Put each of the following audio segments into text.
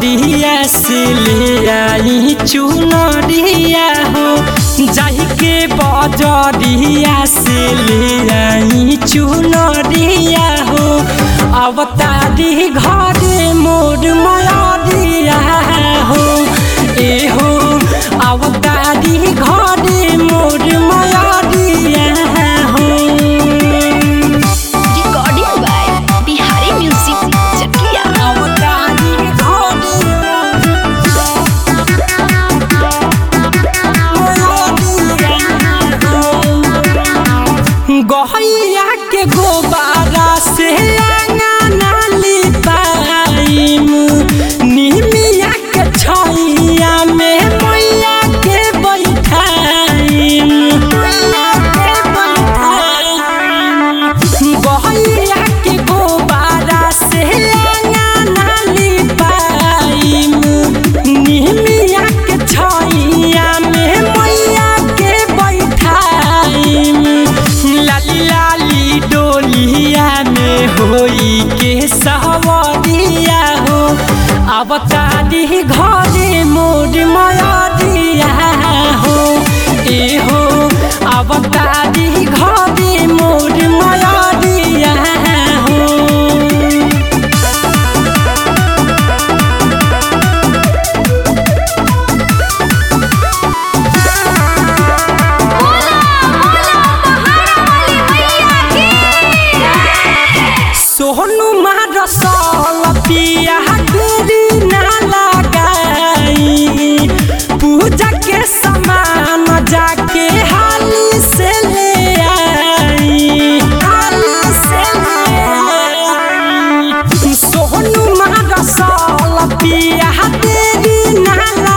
बजरिया से ले आई चुनरिया हो जाहि के बजरिया से ले आई चुनरिया हो अवतारी घरे मोर मयरिया हो ए हो अवतारी घरे मोर मयरिया हो Recording by Bihari Music Chakia. अवतारी घरे गहैया के गोबारा से अंगना लिपाइम निमिया के छैया में मैया के बैठाइम मैया के बैठाइम गहैया के गोबारा से अंगना लिपाइम निमिया के छैया में मैया के बैठाइम लाली लाली डोलिया में होई के सहवरिया हो अवतारी घरे मोर मयरिया हो ए हो अवतारी घरे मोर मयरिया हो सोहनु मारसल पिया देरी ना लगाई पूजा के सामान जाके हाली से ले आई हाली से ले आई सोहनु मारसल पिया देरी ना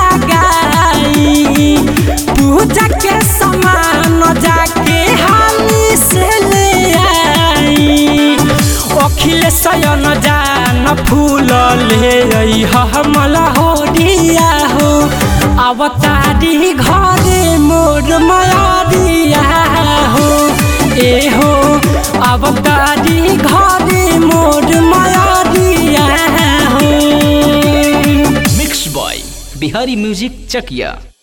लगाई पूजा के सामान जाके हाली से ले आई अखिल सयन जान फूल ले हमला होरिया हो अवतारी घरे मोर मयरिया हो ए हो अवतारी घरे मोर मयरिया हो mix by Bihari music Chakiya